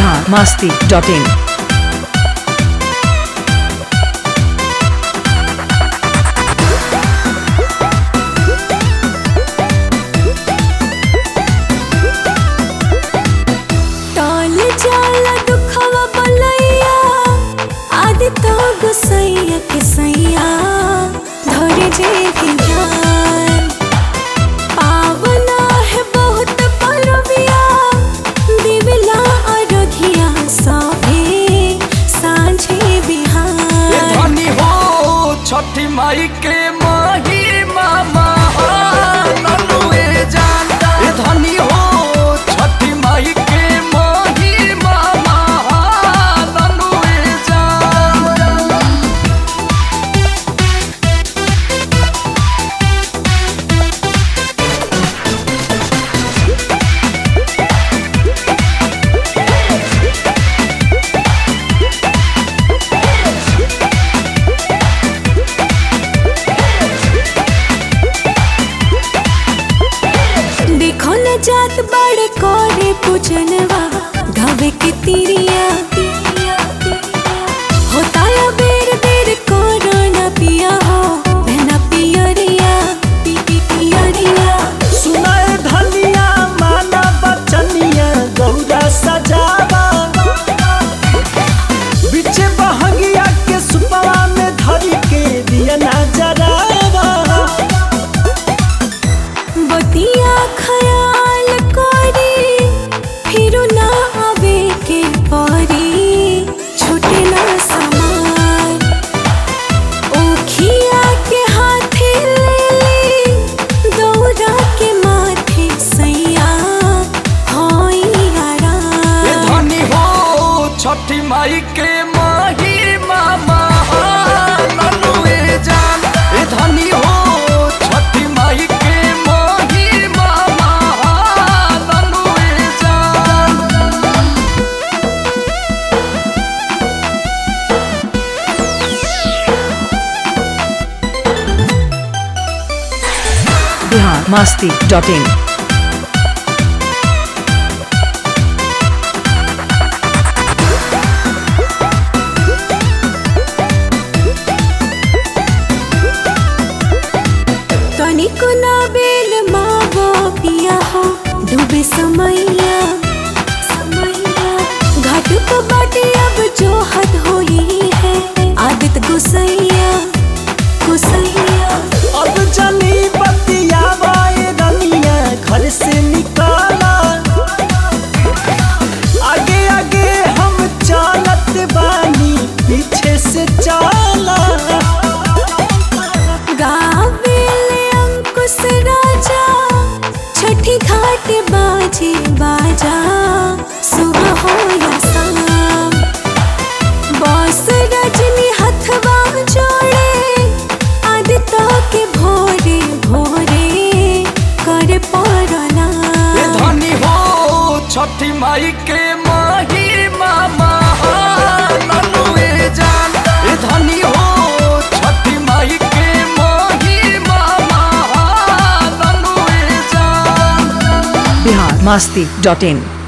Bihar Masti dot in टॉल जाला दुखवा बलैया आदि तो गुसैया के सैया धरे जे भी ध्यान पावना है बहुत परबिया दिवला अरघिया सभे साँझे ए बिहान धनी हो छठी माई के माही मामा ननुए जानता ए धनी हो छठी माई के माही मामा ननुए जानता देखो न जात बड़े कोरे पूजनवा घावे के तिरिया होता या बेर बेर कोरोना पिया हो बहना पियरिया पी पी पियरिया सुनाए धनिया माना बचनिया गौरा सजावा बिचे बहंगिया के सुपवा में धरी के दिया ना जरावा बतिया खयाल करी फिर ना आवे के परी छूटे ना समान ओखिया के हाथे ले ली दौरा के माथे सैया होई ए आराम धनी हो छठी माई के माही मामा ननुए जान ए धनी हो छठी माई के माही मामा ननुए जान बिहार मस्ती डॉट इन तनिको ना बेल मावो पिया हो डूबे समैया समैया घाट को बाटे अब जो हद होई है आदत गुसैया गुसैया अब जनी बतियावा ए रनिया घर से निकाला आगे आगे हम चलत बानी पीछे से चला गावेले अंकुश राजा छठी घाट बाजे बाजा सुबह हो या शाम बॉस रजनी हथवा जोड़े आदित्य के भोरे भोरे कर पड़ना ए धनी हो छठी माई के माही मामा ननुए जान ए धनी हो छठी माई के माही मामा ननुए जान बिहार मस्ती डॉट इन